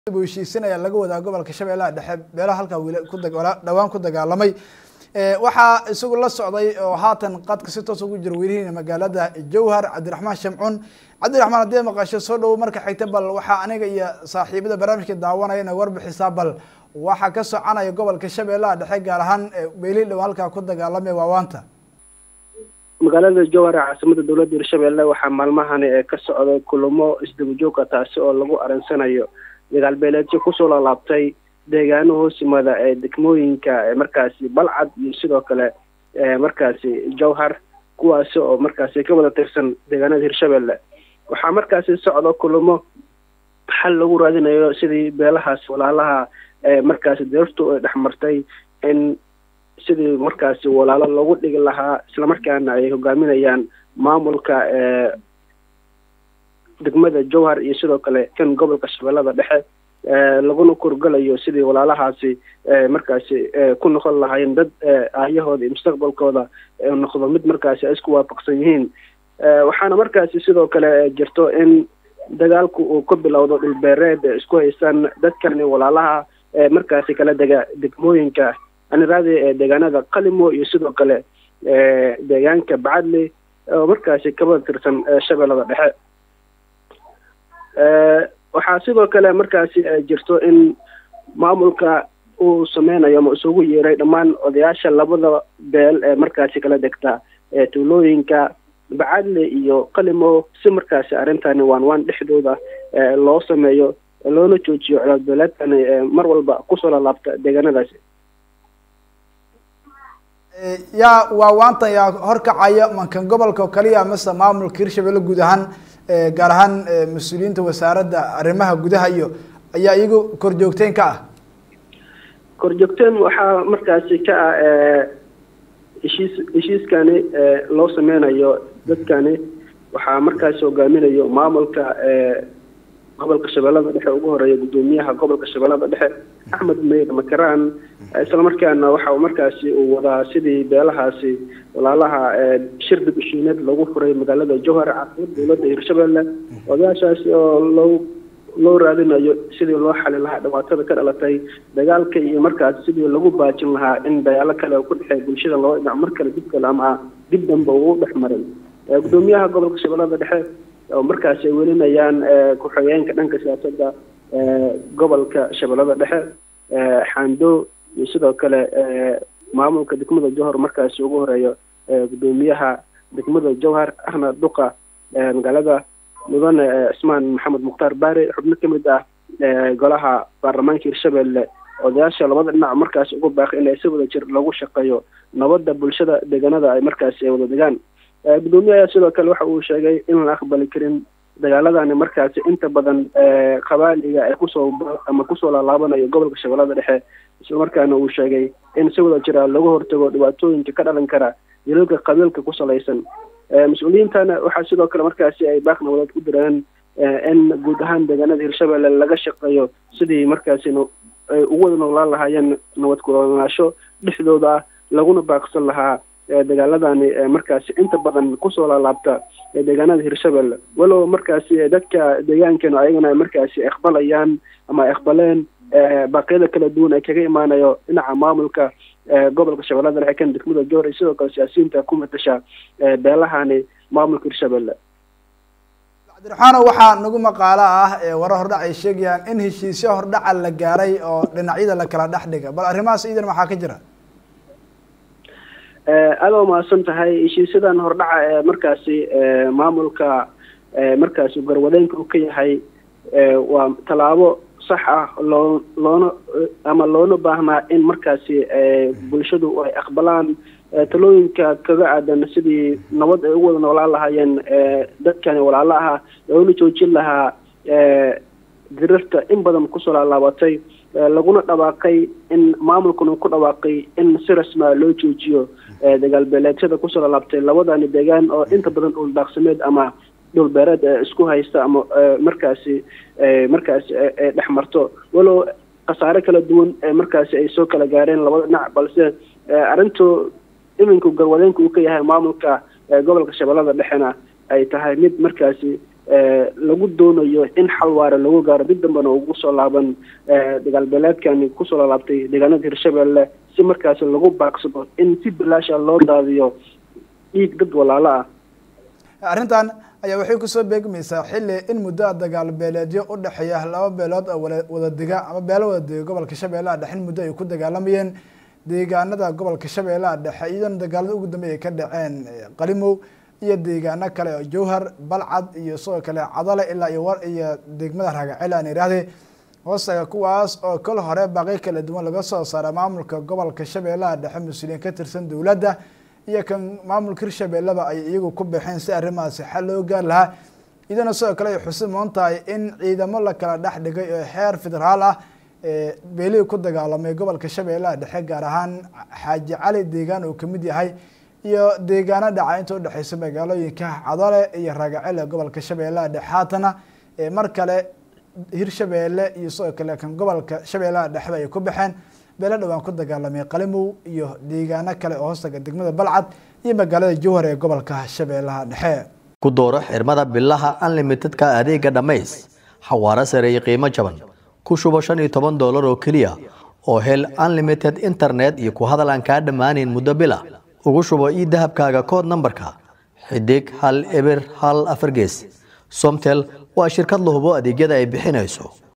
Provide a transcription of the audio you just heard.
heshiisin ayaa laga wadaa gobolka shabeellaha dhexe beelaha halkaa wiil ku dhawaan ku dagaalamay waxaa isagu la socday oo haatan qadka si toos ugu jira welihiina magaalada jowhar cabdiraxmaan shamcun cabdiraxmaan haddii maqasho soo dhowo marka xigta bal waxaa aniga iyo saaxiibada barnaamijka daawanaya inay warbixisaa bal waxaa ka soconaya gobolka shabeellaha dhexe gaar ahaan beelihii dhow halkaa ku dagaalamay waawaanta magaalada jowhar ee caasimada dowladda hirshabeelle waxaa maalmahani ee ka socday kulamo isdabajooga taasi oo lagu aransanayo dagaal beeleedyo kusoo laalaabtay deegaano hoos yimaada ee degmooyinka markaasi balcad iyo sidoo kale markaasi jowhar kuwaasi oo markaasi ka wada tirsan deegaanada hirshabeelle waxaa markaasi socdo kulamo xal lagu raadinayo sidii beelahaas walaalaha markaasi deertu ay dhexmartay in sidii markaasi walaalo loogu dhigi lahaa islamarkaana ay hogaaminayaan maamulka degmada jowhar iyo sidoo kale kan gobolka shabeellada dhexe laguna kurgalayo sidii walaalahaasi markaasi ku noqon lahaayeen dad aayahooda iyo mustaqbalkooda noqdo mid markaasi ay isku waafaqsan yihiin waxaana markaasi sidoo kale jirto in dagaalku uu ka bilowdo dhulbeereed isku haystaan dadkani walaalaha markaasi kala dega degmooyinka aniraadi ee deegaanada qalimo iyo sidoo kale deegaanka bacadli oo markaasi kabada tirsan shabeellada dhexe waxaa sidoo kale markaasi jirto in maamulka uu sameynayo ama isugu yeeray dhammaan odayaasha labada beel ee markaasi kala degta tuulooyinka bacadle iyo qalimo si markaasi arrintani waan waan dhexdooda loo sameeyo loona joojiyo colaadbeeleedkani mar walba kusoo lalaabta deegaanadaasi yaa waawaantan yaa horkacaya mankan gobolka oo kaliya mase maamulka hirshabelle guud ahaan gaar ahaan mas-uuliyiinta wasaaradda arrimaha gudaha iyo ayaa iyagu korjoogteen ka ah korjoogteen waxaa markaasi ka ah heshiis heshiiskani loo sameynayo dadkani waxaa markaasi hogaaminayo maamulka gobolka shabeellada dhexe ugu horeeya guddoomiyaha gobolka shabeellada dhexe axmed meyr makaraan islamarkaana waxa markaasi uu wadaa sidii beelahaasi walaalaha shirdi bishiineed lagu furay magaalada jowhar caasimada dowladda hirshabelle odayaashaasi oo loo loo raadinayo sidii loo xali lahaa dhibaatada ka dhalatay dagaalka iyo markaasi sidii lagu baajin lahaa in dagaalo kale ku dhexeey bulshada loo dhinac mar kale dib kale ama dib danba uu dhex maray guddoomiyaha gobolka shabeellada dhexe oo markaasi ay welinayaan ku-xigeenka dhanka siyaasadda gobolka shabeellada dhexe xando iyo sidoo kale maamulka degmada jowhar markaasi ugu horeeyo guddoomiyaha degmada jowhar ahna duqa magaalada mudane cismaan maxamed mukhtaar baare xubno ka mid ah golaha baarlamaanka hirshabelle odayaasha labada dhinac markaasi ugu baaqay in si wada jir lagu shaqeeyo nabadda bulshada deegaanada ay markaasi ay wada degaan guddoomiye ayaa sidoo kale waxa uu sheegay in la aqbali karin dagaaladani markaasi inta badan qabaaliga ay kusoo ama kusoo laalaabanayo gobolka shabeellada dhexe islamarkaana uu sheegay in si wada jira lagu hortago dhibaatooyinka ka dhalan kara yalooga qabiilka ku salaysan mas-uuliyiintana waxaa sidoo kale markaasi ay baaq nabadeed ku direen in guud ahaan deegaanada hirshabelle laga shaqeeyo sidii markaasi ay ugu wada noolaan lahaayeen nabad kulanaasho dhexdooda ah laguna baaqsan lahaa dagaaladani markaasi inta badan kusoo laalaabta deegaanada hirshabelle walow markaasi dadka deegaankeenu ayagana markaasi aqbalayaan ama aqbaleen baaqyada kala duwan ay kaga imaanayo dhinaca maamulka gobolka shabeellada dhexe kan degmada jowhar iyo sidoo kale siyaasiyiinta ku matasha beelahani maamulka hirshabelle cabdiraxmaano waxaa nagu maqaalo ah wara hordhac ay sheegayaan in heshiisyo hordhaca la gaaray oo dhinacyada la kala dhex dhiga bal arrimahaas iidan maxaa ka jira aada waa mahadsan tahay heshiisyadan hordhaca ee markaasi maamulka markaasi garwadeenka uu ka yahay waa tallaabo sax ah loo loona ama loona baahnaa in markaasi bulshadu ay aqbalaan talooyinka kaga aadan sidii nabad ay ugu wada noolaan lahaayeen dadkani walaalo aha loona joojin lahaa dirirta in badan kusoo laalaabatay laguna dhawaaqay in maamulkuna ku dhawaaqay in si rasmaa loo joojiyo dagaal beeleedyada kusoo laalaabtay labadani deegaan oo inta badan dhul daaqsameed ama dhul beereed isku haysta ama markaasi markaasi dhex marto walow khasaare kala duwan markaasi ay soo kala gaareen labada dhinac balse arrintu iminku garwadeenka uu ka yahay maamulka gobolka shabeellada dhexena ay tahay mid markaasi lagu doonayo in xal waara lagu gaaro dib dambena ugu soo laaban dagaalbeeleedkani kusoo laalaabtay deegaanada hirshabelle si markaasi lagu baaqsado in si bilaasha loo daadiyo dhiig dad walaalo ah arrintan ayaa waxay kusoo beegmaysaa xilli in muddo dagaal beeleedyo u dhexeeya laba beelood oo wada dega ama beelo wada dega gobolka shabeellaha dhexe in muddo ay ku dagaalamayeen deegaanada gobolka shabeellaha dhexe iyadoona dagaalada ugu dambeey ay ka dhaceen qalimow iyo deegaano kale oo jowhar balcad iyo sidoo kale cadale ilaa iyo war iyo degmada raagacel aan idhaahdee hoostaga kuwaas oo kol hore baaqi kala duwan laga soo saara maamulka gobolka shabeellaha dhexe mas-uuliyiin ka tirsan dowladda iyo kan maamulka hirshabeelleba ay iyagu ku baxeen si arrimahaasi xal loo gaar lahaa iyadana sidoo kale ay xusid moon tahay in ciidamo la kala dhex dhigay oo heer federaal ah beelihii ku dagaalamay gobolka shabeellaha dhexe gaar ahaan xaaji cali deegaan uu kamid yahay iyo deegaano dhaca inta udhexeysa magaalooyinka cadale iyo raagacel ee gobolka shabeellaha dhexe haatana mar kale hirshabeelle iyo sidoo kale kan gobolka shabeellaha dhexeba ay ku baxeen beelo dhowaan ku dagaalamay qalimow iyo deegaano kale oo hoostaga degmada balcad iyo magaalada jowhar ee gobolka shabeellaha dhexe ku dooro xirmada bilaha unlimitedka adeega dhammays xawaaro sare iyo qiimo jaban ku shubo shan iyo toban doolar oo keliya oo hel unlimited internet iyo ku hadal aan kaa dhammaanayn muddo bila ugu shubo ii dahabkaaga kood nambarka xidig hal eber hal afar gees somtel waa shirkad la hubo adeegyada ay bixinayso